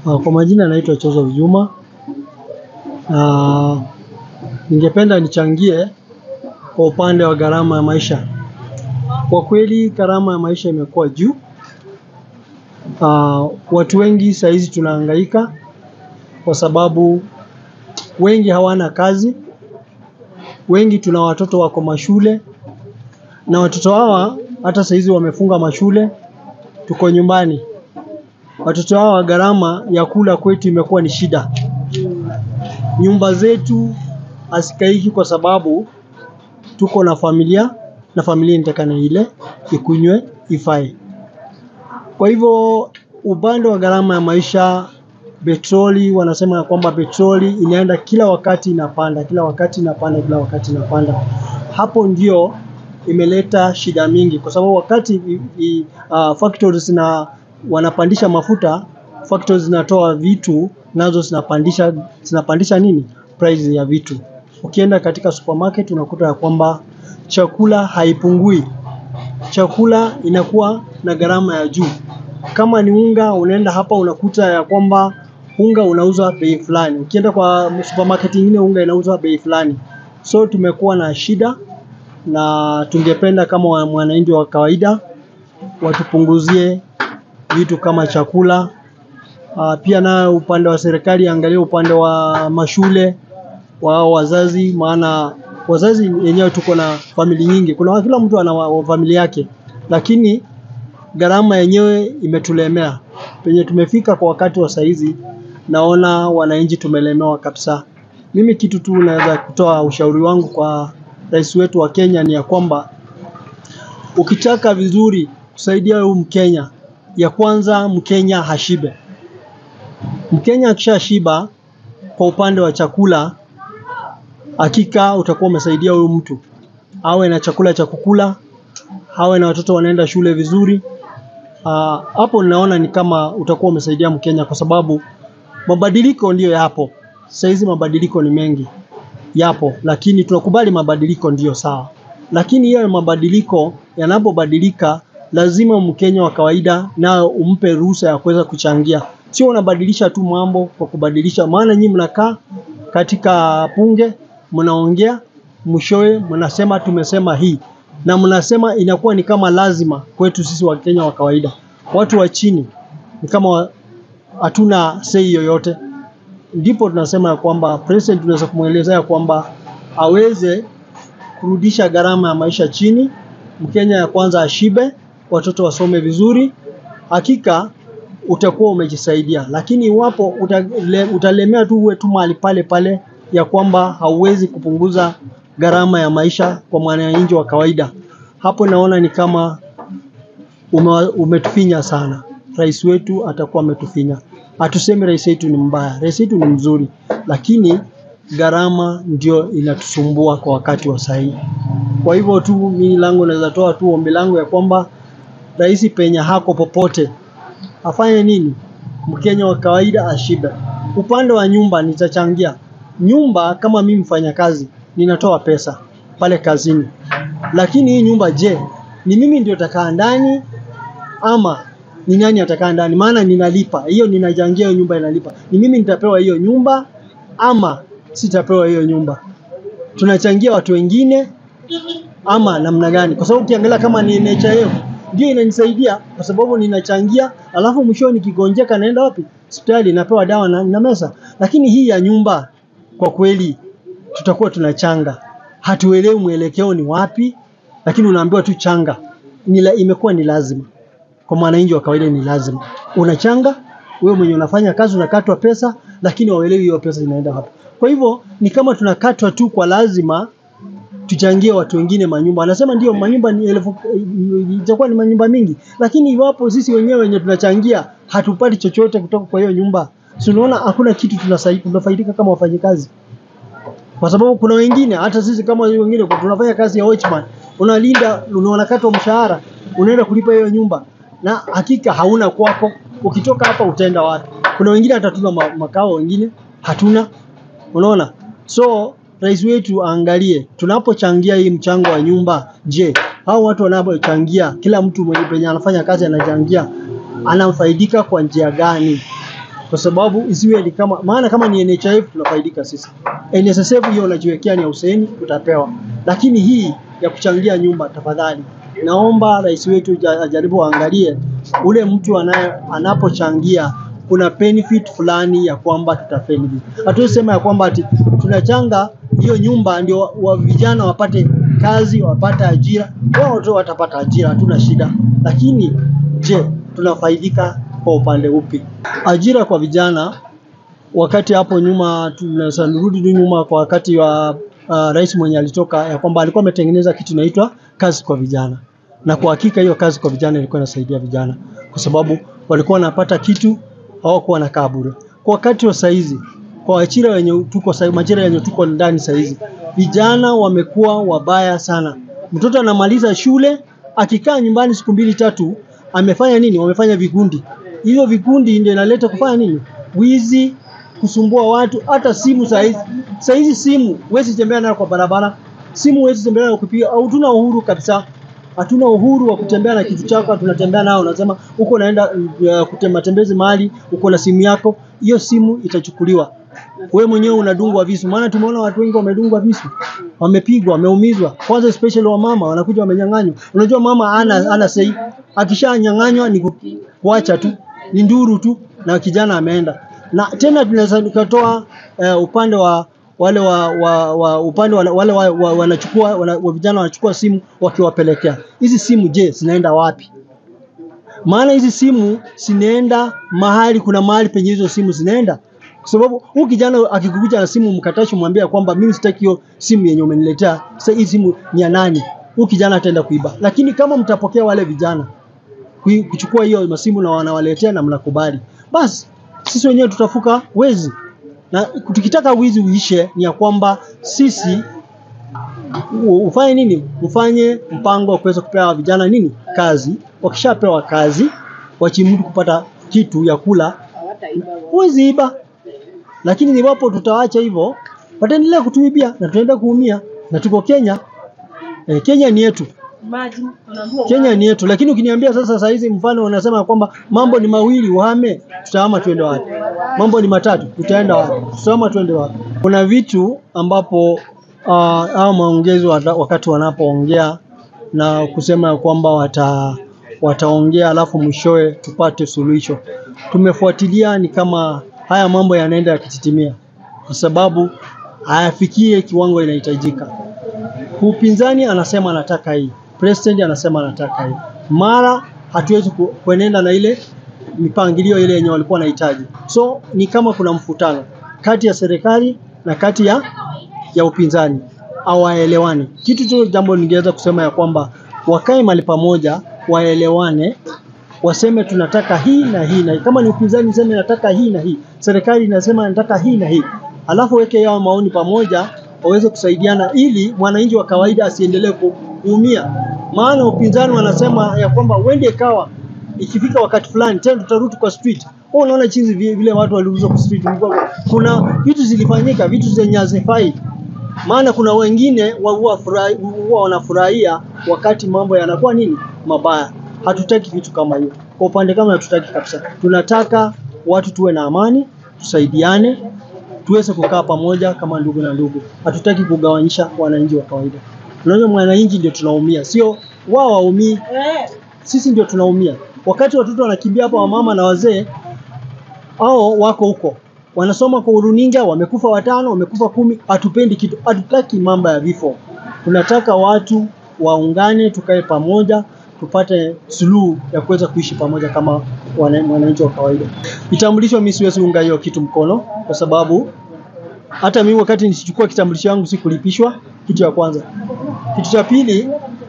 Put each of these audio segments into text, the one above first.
Uh, Kwa majina naitwa Chozo Juma. Uh, ningependa nichangie kwa upande wa gharama ya maisha. Kwa kweli gharama ya maisha imekuwa juu. Uh, watu wengi saa hizi tunahangaika kwa sababu wengi hawana kazi, wengi tuna watoto wako mashule na watoto hawa hata saa hizi wamefunga mashule, tuko nyumbani. Watoto hawa gharama ya kula kwetu imekuwa ni shida. Nyumba zetu hazikaiki kwa sababu tuko na familia na familia inatakana ile ikunywe ifae. Kwa hivyo upande wa gharama ya maisha, petroli wanasema ya kwamba petroli inaenda kila wakati inapanda, kila wakati inapanda, kila wakati inapanda. Hapo ndio imeleta shida mingi kwa sababu wakati i, i, uh, factories na wanapandisha mafuta, factories zinatoa vitu nazo zinapandisha zinapandisha nini? Price ya vitu. Ukienda katika supermarket unakuta ya kwamba chakula haipungui. Chakula inakuwa na gharama ya juu. Kama ni unga unaenda hapa unakuta ya kwamba unga unauzwa bei fulani. Ukienda kwa supermarket nyingine unga inauzwa bei fulani. So tumekuwa na shida na tungependa kama wa- mwananchi wa kawaida watupunguzie vitu kama chakula. Uh, pia na upande wa serikali angalia upande wa mashule wa wazazi, maana wazazi yenyewe tuko na famili nyingi. Kuna kila mtu ana wa- wa familia yake, lakini gharama yenyewe imetulemea. Penye tumefika kwa wakati wa saizi, naona wananchi tumelemewa kabisa. Mimi kitu tu naweza kutoa ushauri wangu kwa rais wetu wa Kenya ni ya kwamba ukitaka vizuri kusaidia huyu Mkenya, ya kwanza Mkenya hashibe. Mkenya akishashiba kwa upande wa chakula, hakika utakuwa umesaidia huyu mtu, awe na chakula cha kukula, awe na watoto wanaenda shule vizuri. Ah, Hapo naona ni kama utakuwa umesaidia Mkenya kwa sababu mabadiliko ndiyo yapo. Saa hizi mabadiliko ni mengi yapo, lakini tunakubali mabadiliko ndiyo sawa, lakini hiyo mabadiliko yanapobadilika, lazima Mkenya wa kawaida nao umpe ruhusa ya kuweza kuchangia, sio unabadilisha tu mambo kwa kubadilisha. Maana nyinyi mnakaa katika bunge mnaongea, mwishowe mnasema tumesema hii, na mnasema inakuwa ni kama lazima kwetu sisi Wakenya wa kawaida, watu wa chini ni kama wa- hatuna sei yoyote ndipo tunasema ya kwamba president tunaweza kumwelezea kwamba aweze kurudisha gharama ya maisha chini, Mkenya ya kwanza ashibe, watoto wasome vizuri, hakika utakuwa umejisaidia. Lakini iwapo utale, utalemea tu uwe tu mahali pale pale ya kwamba hauwezi kupunguza gharama ya maisha kwa mwananchi wa kawaida, hapo naona ni kama ume, umetufinya sana. Rais wetu atakuwa ametufinya. Hatusemi rais wetu ni mbaya, rais wetu ni mzuri, lakini gharama ndio inatusumbua kwa wakati wa sahihi. Kwa hivyo tu mimi langu naweza toa tu ombi langu ya kwamba rais penye hako popote afanye nini? Mkenya wa kawaida ashibe. Upande wa nyumba nitachangia nyumba, kama mimi mfanyakazi ninatoa pesa pale kazini, lakini hii nyumba je, ni mimi ndio takaa ndani ama ni nani atakaa ndani? Maana ninalipa hiyo, ninachangia hiyo nyumba inalipa, ni mimi nitapewa hiyo nyumba ama sitapewa hiyo nyumba? Tunachangia watu wengine ama namna gani? Kwa sababu ukiangalia kama ni NHIF ndio inanisaidia kwa sababu ninachangia, alafu mwisho nikigonjeka naenda wapi? Hospitali, napewa dawa na, na mesa. Lakini hii ya nyumba kwa kweli tutakuwa tunachanga, hatuelewi mwelekeo ni wapi, lakini unaambiwa tu changa. Nila, imekuwa ni lazima kwa mwananchi wa kawaida, ni lazima unachanga. Wewe mwenye unafanya kazi unakatwa pesa, lakini hauelewi hiyo pesa inaenda wapi. Kwa hivyo ni kama tunakatwa tu kwa lazima tuchangie watu wengine manyumba. Anasema ndio manyumba ni elfu itakuwa ni manyumba mingi, lakini iwapo sisi wenyewe wenye tunachangia hatupati chochote kutoka kwa hiyo nyumba, si unaona hakuna kitu tunasai- tunafaidika kama wafanyikazi, kwa sababu kuna wengine hata sisi kama wengine kwa tunafanya kazi ya watchman, unalinda, unakatwa mshahara, unaenda kulipa hiyo nyumba, na hakika hauna kwako. Ukitoka hapa utaenda wapi? Kuna wengine hata hatuna ma- makao, wengine hatuna Unaona? So rais wetu aangalie tunapochangia hii mchango wa nyumba, je, hao watu wanapochangia, kila mtu mwenye penye anafanya kazi anachangia, anafaidika kwa njia gani? kwa sababu isiwe ni kama maana kama ni NHIF tunafaidika sisi. NSSF hiyo unajiwekea ni ya useni utapewa, lakini hii ya kuchangia nyumba, tafadhali naomba rais wetu ja- ajaribu aangalie ule mtu anaye anapochangia kuna benefit fulani ya kwamba tutafaidi. Hatuwezi sema ya kwamba ati tunachanga hiyo nyumba ndio wa, wa vijana wapate kazi wapate ajira. Wao tu watapata ajira, hatuna shida, lakini je, tunafaidika kwa upande upi? Ajira kwa vijana wakati hapo nyuma tunaweza nirudi tu nyuma kwa wakati wa uh, rais mwenye alitoka ya kwamba alikuwa ametengeneza kitu inaitwa kazi kwa vijana, na kwa hakika hiyo kazi kwa vijana ilikuwa inasaidia vijana kwa sababu walikuwa wanapata kitu, hawakuwa wanakaa bure. Kwa wakati wa saizi, kwa ajira wenye tuko sa- majira yenye tuko ndani saizi, vijana wamekuwa wabaya sana. Mtoto anamaliza shule akikaa nyumbani siku mbili tatu, amefanya nini? Wamefanya vikundi. Hivyo vikundi ndio inaleta kufanya nini? Wizi, kusumbua watu. Hata simu saizi, saizi simu huwezi tembea nayo kwa barabara, simu huwezi tembea nayo kupiga. Hatuna uhuru kabisa, hatuna uhuru wa kutembea na kitu chako, tunatembea nao. Unasema uko naenda uh, kute- matembezi mahali, uko na simu yako, hiyo simu itachukuliwa wewe mwenyewe unadungwa visu, maana tumeona watu wengi wamedungwa visu, wamepigwa, wameumizwa. Kwanza especially wa mama wanakuja wamenyang'anywa. Unajua mama ana ana sei, akishanyang'anywa ni ku- kuacha tu, ni nduru tu, na kijana ameenda. Na tena tunaweza tukatoa eh, upande wa wale wa, wa, wa upande wa, wale wa, wa, wanachukua wana, wa vijana wanachukua simu wakiwapelekea hizi simu. Je, zinaenda wapi? maana hizi simu zinaenda mahali, kuna mahali penye hizo simu zinaenda, kwa sababu huyu kijana akikukuja na simu mkatashi, mwambia kwamba mimi sitaki hiyo simu yenye umeniletea, sasa hii simu ni ya nani? Huyu kijana ataenda kuiba. Lakini kama mtapokea wale vijana kui- kuchukua hiyo masimu na wanawaletea na mnakubali, basi sisi wenyewe tutafuka wezi, na tukitaka wizi uishe, ni ya kwamba sisi u- ufanye nini? Ufanye mpango wa kuweza kupea vijana nini kazi. Wakishapewa kazi, wachimudu kupata kitu ya kula, huwezi iba. Lakini iwapo tutaacha hivyo, wataendelea kutuibia na tutaenda kuumia, na tuko Kenya. Eh, Kenya ni yetu. Kenya ni yetu, lakini ukiniambia sasa saa hizi mfano unasema kwamba mambo ni mawili uhame, tutahama tuende wapi? Mambo ni matatu, tutaenda wapi? Tutahama tuende wapi? Kuna vitu ambapo uh, au maongezi wata- wakati wanapoongea na kusema ya kwamba wata wataongea alafu mwishowe tupate suluhisho. Tumefuatilia ni kama haya mambo yanaenda yakititimia, kwa sababu hayafikie kiwango inahitajika. Upinzani anasema anataka hii, president anasema anataka hii, mara hatuwezi ku- kuenenda na ile mipangilio ile yenye walikuwa wanahitaji. So ni kama kuna mvutano kati ya serikali na kati ya ya upinzani, hawaelewani. Kitu tu jambo ningeweza kusema ya kwamba wakae mahali pamoja, waelewane, waseme tunataka hii na hii na hii. Kama ni upinzani sema nataka hii na hii, serikali inasema nataka hii na hii, alafu weke yao maoni pamoja, waweze kusaidiana ili mwananchi wa kawaida asiendelee ku- kuumia. Maana upinzani wanasema ya kwamba uende ikawa ikifika wakati fulani tena tutarudi kwa street. Wewe unaona jinsi vi- vile watu waliuzwa kwa street, Mlikuwa- kuna vitu zilifanyika, vitu zenye hazifai maana kuna wengine wa- huwa furahi- huwa wanafurahia wakati mambo yanakuwa nini mabaya. Hatutaki vitu kama hiyo. Kwa upande kama hatutaki kabisa, tunataka watu tuwe na amani, tusaidiane, tuweze kukaa pamoja kama ndugu na ndugu. Hatutaki kugawanyisha wananchi wa kawaida. Unajua, mwananchi ndio tunaumia, sio wao waumii, sisi ndio tunaumia. Wakati watoto wanakimbia hapa, wamama na wazee hao wako huko wanasoma kwa uruninga, wamekufa watano, wamekufa kumi. Hatupendi kitu, hatutaki mambo ya vifo. Tunataka watu waungane, tukae pamoja, tupate suluhu ya kuweza kuishi pamoja kama wana- mwananchi wa kawaida. Kitambulisho, mimi siwezi unga hiyo kitu mkono, kwa sababu hata mimi wakati nisichukua kitambulisho yangu sikulipishwa, kitu ya kwanza. Kitu cha pili,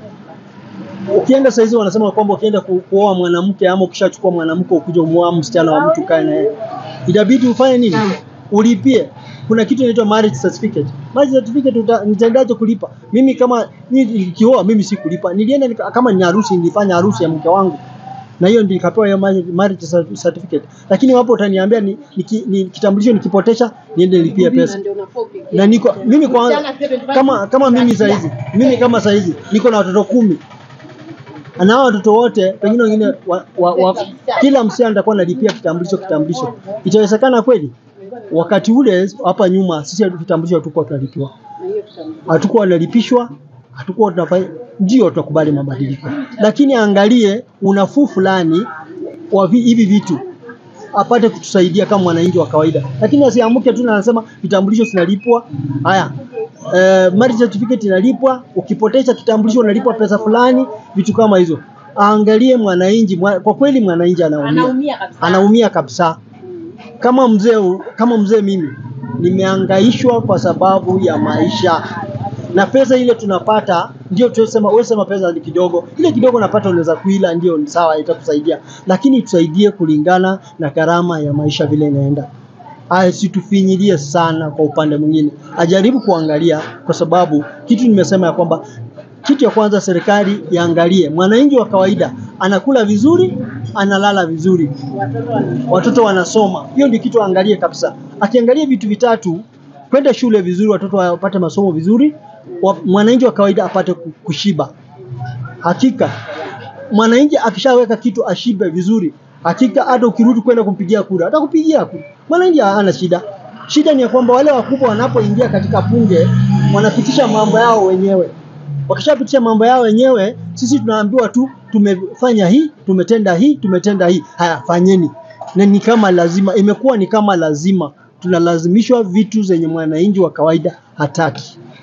ukienda saizi wanasema kwamba ukienda ku, kuoa mwanamke ama ukishachukua mwanamke ukija umuoa msichana wa mtu kae naye, itabidi ufanye nini? Ulipie. Kuna kitu inaitwa marriage certificate. Marriage certificate uta, nitaendaje kulipa? Mimi kama mimi nikioa mimi si kulipa. Nilienda nika, kama ni harusi nilifanya harusi ya mke wangu. Na hiyo ndio nikapewa hiyo marriage marriage certificate. Lakini wapo utaniambia ni, ni, ni kitambulisho nikipotesha niende nilipie pesa na niko mimi kwa kama kama mimi saizi mimi kama saizi niko na watoto kumi na hao watoto wote pengine wengine wa, wa, wa, kila msichana atakuwa analipia kitambulisho kitambulisho. Itawezekana kweli? Wakati ule hapa nyuma sisi kitambulisho hatukuwa tunalipiwa, hatukuwa tunalipishwa, hatukuwa tunafanya, ndio tunakubali mabadiliko, lakini angalie unafuu fulani wa vi- hivi vitu apate kutusaidia kama mwananchi wa kawaida, lakini asiamuke tu na anasema vitambulisho zinalipwa. Haya, eh, marriage certificate inalipwa, ukipoteza kitambulisho unalipwa pesa fulani, vitu kama hizo. Aangalie mwananchi, mwa- kwa kweli mwananchi anaumia, Anaumia kabisa. anaumia kabisa. Kama mzee, kama mzee mimi nimehangaishwa kwa sababu ya maisha na pesa ile tunapata ndio tunasema, wewe sema pesa ni kidogo, ile kidogo napata unaweza kuila, ndio ni sawa, itakusaidia, lakini tusaidie kulingana na gharama ya maisha vile inaenda. Asitufinyilie sana kwa upande mwingine, ajaribu kuangalia, kwa sababu kitu nimesema ya kwamba kitu ya kwanza serikali iangalie mwananchi wa kawaida anakula vizuri, analala vizuri, watoto wanasoma. Hiyo ndio kitu aangalie kabisa. Akiangalia vitu vitatu, kwenda shule vizuri, watoto wapate masomo vizuri, wa- mwananchi wa kawaida apate ku- kushiba. Hakika mwananchi akishaweka kitu ashibe vizuri, hakika hata ukirudi kwenda kumpigia kura atakupigia kura. Mwananchi hana shida. Shida ni ya kwamba wale wakubwa wanapoingia katika bunge wanapitisha mambo yao wenyewe. Wakishapitisha mambo yao wenyewe, sisi tunaambiwa tu tumefanya hii, tumetenda hii, tumetenda hii. Haya, fanyeni. Na ni kama lazima, imekuwa ni kama lazima, tunalazimishwa vitu zenye mwananchi wa kawaida hataki.